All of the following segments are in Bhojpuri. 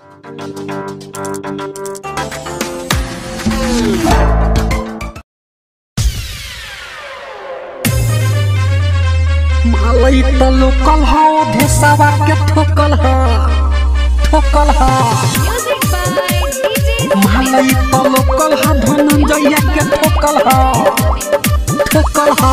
मालई त लोकल ह भेसावा के ठोकल ह ठोकल ह Music by DJ मालई त लोकल ह धनंजय के ठोकल ह ठोकल ह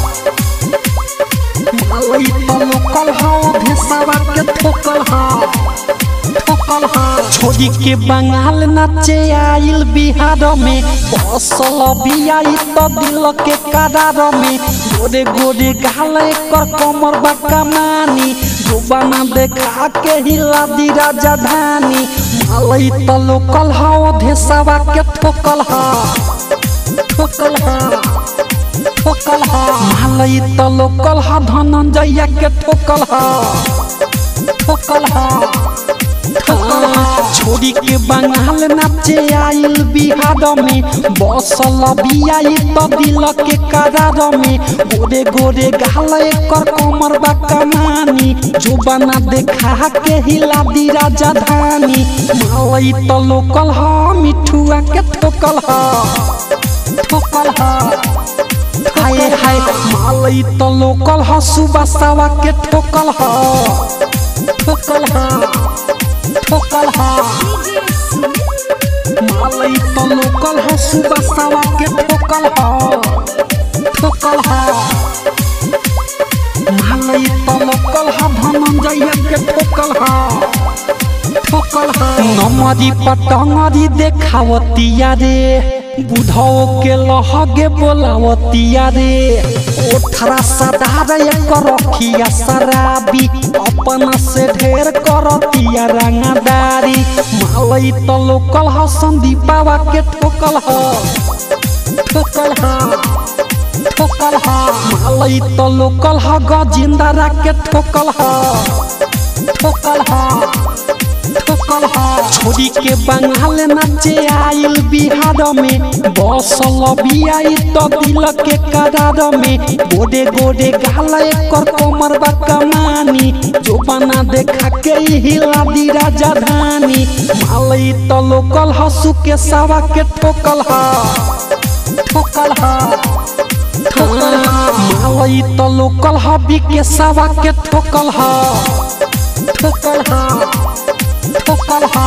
मालई त लोकल ह भेसावा के ठोकल ह ठोकल ह छोड़ी के बंगाल नाचे आइल बिहार में बसल बियाई त दिल के करार में गोरे गोरे गाल एकर कमर बा कमानी जुबाना देखा के हिला दी राजधानी मालई त लोकल ह धेसावा के ठोकल ह ठोकल ह ठोकल ह मालई त लोकल ह धनंजय के ठोकल ह ठोकल ह छोड़ी के बंगाल नाचे आइल बिहार में बसल बियाई त दिल के करार में गोरे गोरे गाल एकर कमर बा कमानी जुबाना देखा के हिला दी राजधानी मालई त लोकल ह मिठुआ के ठोकल ह ठोकल ह हाय हाय मालई त लोकल ह सुबह के ठोकल ह ठोकल ह ठोकल ह मालई त लोकल ह सुबह सवा के ठोकल ह ठोकल ह मालई त लोकल ह धनंजय के ठोकल ह ठोकल ह नमरी पटंगरी देखावतिया रे बुढ़ो के लहगे बोलावतिया रे ओठरा सदार एकर रखिया शराबी अपना से ढेर करतिया रंगदारी मालई त लोकल ह संदीपावा के ठोकल ह ठोकल ह ठोकल ह मालई त लोकल ह गजिंदरा के ठोकल ह ठोकल ह ठोकल ह छोड़ी के बंगाल नाचे आइल बिहार में बसल बियाई त दिल के करार में गोरे गोरे गाल एकर कमर बा कमानी जोबाना देखा के हिला दी राजधानी मालई त लोकल ह सुके सावा के ठोकल ह ठोकल ह ठोकल ह मालई त लोकल ह बिके सावा के ठोकल ह ठोकल ह ठोकल ह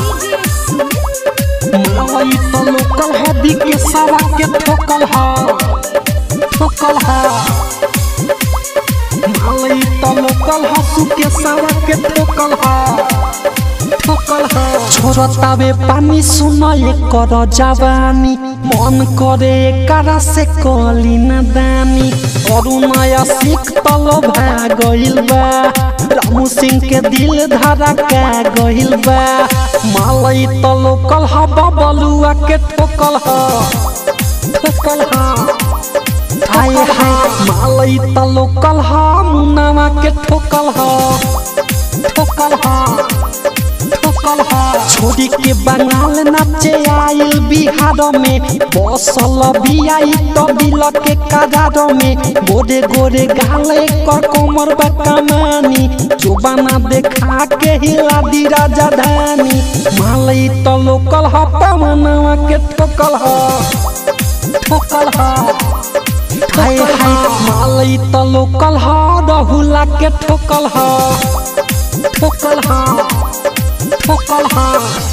मालई त लोकल ह बिके सावा के ठोकल ह ठोकल ह मालई त लोकल ह सुके सावा के ठोकल ह ठोकल ह छोरतावे पानी सुन एकर जवानी मन करे एकरा से कली न दानी अरुणया सिख तल भागइल बा रामू सिंह के दिल धरा का गइल बा मालई त लोकल ह बबलुआ के ठोकल ह ठोकल ह हाय हाय मालई त लोकल ह मुनावा के ठोकल ह ठोकल ह ठोकल ह छोड़ी के बंगाल नाचे आइल बिहार में बसल बियाई त दिल के करार में गोरे गोरे गाल एकर कमर बा कमानी जुबाना देखा के हिला दी राजधानी मालई त लोकल ह पवनवा के ठोकल ह ठोकल ह हाय हाय मालई त लोकल ह रहुला के ठोकल ह ठोकल ह ठोकल ह